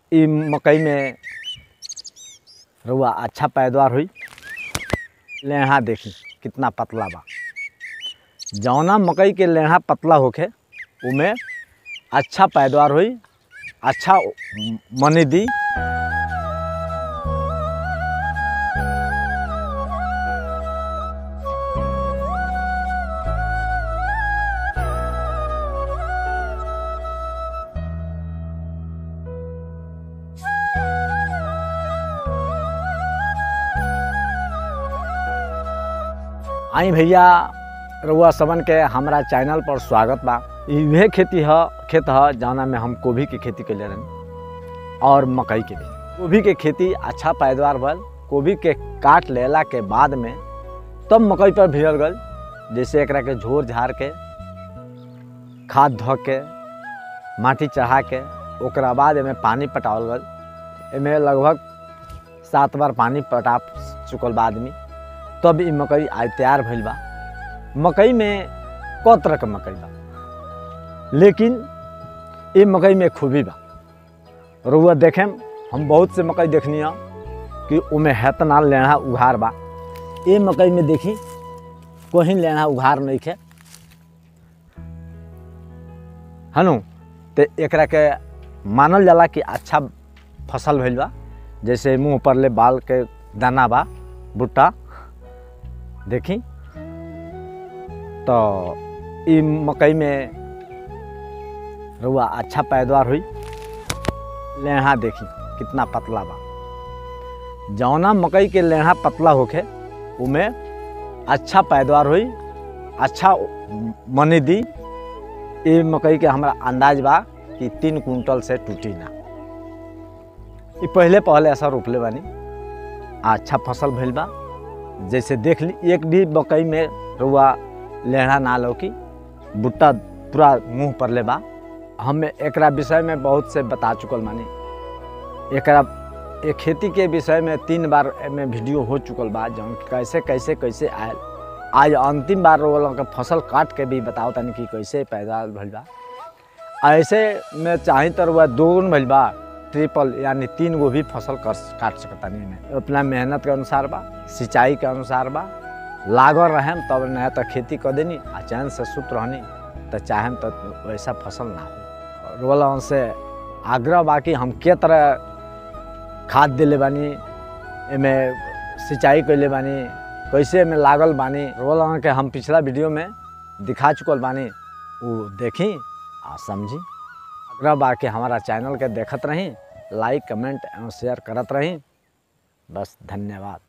इ मकई में रुआ अच्छा पैदावार हुई लेढ़ा देखी कितना पतला बा जौना मकई के लेढ़ा पतला होखे उमे अच्छा पैदावार हुई अच्छा मनी दी आई भैया रउआ सबन के हमरा चैनल पर स्वागत बा इहे खेती ह खेत ह जौना में हम गोभी के खेती कैले रहनी और मकई के भी गोभी के खेती अच्छा पैदावार भल गोभी के काट लेला के बाद में तब मकई पर भिड़ल गल जैसे एकरा के झोर झाड़ के खाद धो के माटी चढ़ा के ओकरा बाद एमे पानी पटावल गल एमे लगभग सात बार पानी पटा चुकल बा आदमी तब ई मकई आज तैयार भइल बा मकई में क तरह के मकई बा लेकिन ये मकई में खूबी बा रुआ देखें हम बहुत से मकई देखनी है कि उमें हेतना लेढ़ा उघार बा ये मकई में देखी कोई लेढ़ा उघार नहीं खे हनु तो एकरा के मानल जाला कि अच्छा फसल भइल बा जैसे मुंह पर ले बाल के दाना बा भुट्टा देखी तो ई मकई में रुआ अच्छा पैदावार हुई लेढ़ा देखी कितना पतला बा जौना मकई के लेढ़ा पतला होखे उमे अच्छा पैदावार हुई अच्छा मनी दी ये मकई के हमरा अंदाज बा कि तीन कुंटल से टूटी ना ये पहले पहले ऐसा रोपले बानी अच्छा फसल भइल बा जैसे देख ली एक भी मकई में रुआ लेढ़ा ना लौकी भुट्टा पूरा मुंह पर ले बा हम एकरा विषय में बहुत से बता चुकल मानी एकरा एक खेती के विषय में तीन बार में वीडियो हो चुकल बा जौन कैसे कैसे कैसे आयल आज अंतिम बार रोल के फसल काट के भी बताओ तनी कि कैसे पैदावार भइल बा ऐसे में चाही तो रुआ दो गुण भइल बा ट्रिपल यानी तीन गो भी फसल कर काट सकता नहीं में अपना मेहनत के अनुसार बा सिंचाई के अनुसार बा लागल रहेम तब नया तो खेती कर देनी आ चैन से सुत रहनी तो चाहेम तो वैसा फसल ना हो रोल से आग्रह बा कि हम के तरह खाद दिले बानी एमे सिंचाई कैले बानी कैसे में लागल बानी रोल के हम पिछला वीडियो में दिखा चुकल बानी वो देखी आ समझी आग्रह बा कि हमारा चैनल के देखत रही लाइक कमेंट एवं शेयर करत रही बस धन्यवाद